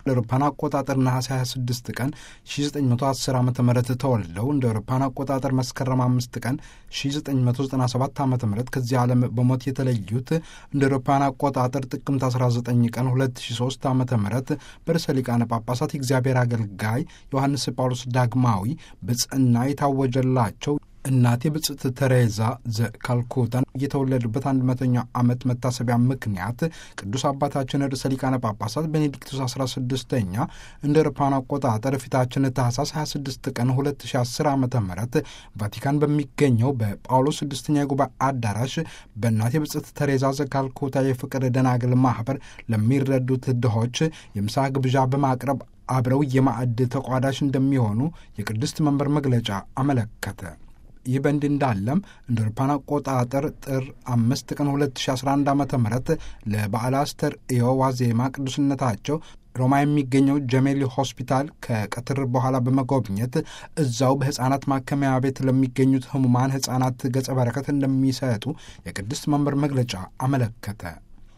ለአውሮፓውያን አቆጣጠር ነሐሴ 26 ቀን 1910 ዓ ም ተወልደው እንደ አውሮፓውያን አቆጣጠር መስከረም 5 ቀን 1997 ዓ ም ከዚህ ዓለም በሞት የተለዩት እንደ አውሮፓውያን አቆጣጠር ጥቅምት 19 ቀን 2003 ዓ ም በርዕሰ ሊቃነ ጳጳሳት የእግዚአብሔር አገልጋይ ዮሐንስ ጳውሎስ ዳግማዊ ብጽዕና የታወጀላቸው እናቴ ብጽዕት ተሬዛ ዘካልኩታን የተወለዱበት አንድ መቶኛው ዓመት መታሰቢያ ምክንያት ቅዱስ አባታችን ርዕሰ ሊቃነ ጳጳሳት ቤኔዲክቱስ 16ኛ እንደ አውሮፓውያን አቆጣጠር ፊታችን ታህሳስ 26 ቀን 2010 ዓ ም ቫቲካን በሚገኘው በጳውሎስ ስድስተኛ የጉባኤ አዳራሽ በእናቴ ብጽዕት ተሬዛ ዘካልኩታ የፍቅር ደናግል ማኅበር ለሚረዱት ድሆች የምሳ ግብዣ በማቅረብ አብረው የማዕድ ተቋዳሽ እንደሚሆኑ የቅድስት መንበር መግለጫ አመለከተ። ይህ በእንዲህ እንዳለም እንደ አውሮፓውያን አቆጣጠር ጥር አምስት ቀን 2011 ዓ ም ለበዓለ አስተርእዮ ዋዜማ ቅዱስነታቸው ሮማ የሚገኘው ጀሜሊ ሆስፒታል ከቀትር በኋላ በመጎብኘት እዛው በሕፃናት ማከሚያ ቤት ለሚገኙት ህሙማን ሕፃናት ገጸ በረከት እንደሚሰጡ የቅድስት መንበር መግለጫ አመለከተ።